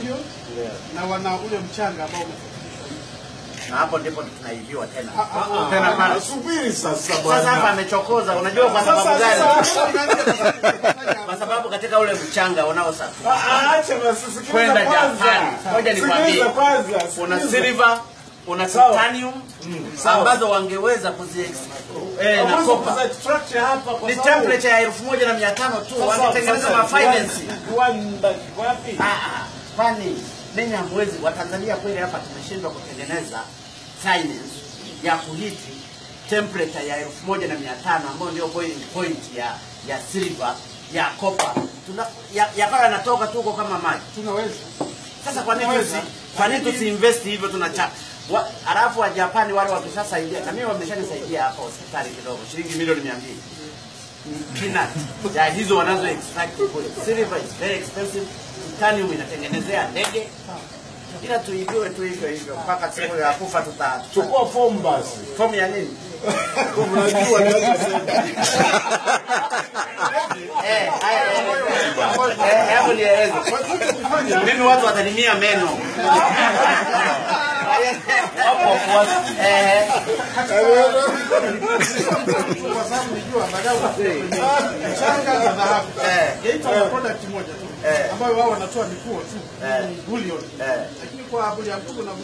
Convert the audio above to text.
bullion na wana ule mchanga ambao umesafishwa. na hapo ndipo tunaibiwa tena Ah, ah, ah. tena pale. Subiri sasa Sasa hapa bwana. amechokoza, unajua kwa sababu Sasa- gani? sasa- Kwa sababu katika ule mchanga unaosafiri Ah, Acha basi sikiliza kwenda kwanza. Japani, ngoja nikwambie, Sikiliza kwanza. una sikiliza. silver, una Sawa. titanium sawa. ambazo wangeweza kuzi eh, na Hauwezi kopa kuziextract hapa kwa ni sababu- temperature ya elfu moja na mia tano tu, Sasa- wangetengeneza sasa mafinance kiwanda- Kiwanda kiko wapi? Ah, ah, kwani ninyi hamwezi Watanzania kweli hapa tumeshindwa kutengeneza finance ya kuhiti temperature ya elfu moja na mia tano ambayo ndio boiling point ya ya silver ya copper tuna ya- yakawa yanatoka tu huko kama maji. Tunaweza. Sasa kwa nini Tunaweza. tusi kwa nini tusiinvest hivyo tunacha wa, alafu wa Japani wale wakishasaidia na mimi wameshanisaidia hapa hospitali kidogo shilingi milioni 200 peanut ya hizo wanazo extract kule. Silver is very expensive, titanium inatengenezea ndege, ila tuibiwe tu hivyo hivyo mpaka siku ya kufa tuta Chukua fomu basi. fomu ya nini? Unajua ninachosema. Eh, haya, eh, eh, hebu nieleze. Mimi watu watanimia meno. Hapo wafuasi. Eh, Kwa sababu nijua baadaye utakuwa kwenye mchanga na dhahabu. eh, Geita wana product moja tu Eh. ambayo wao wanatoa mikuo tu, Eh. bullion. eh. Lakini kwa bullion tuko na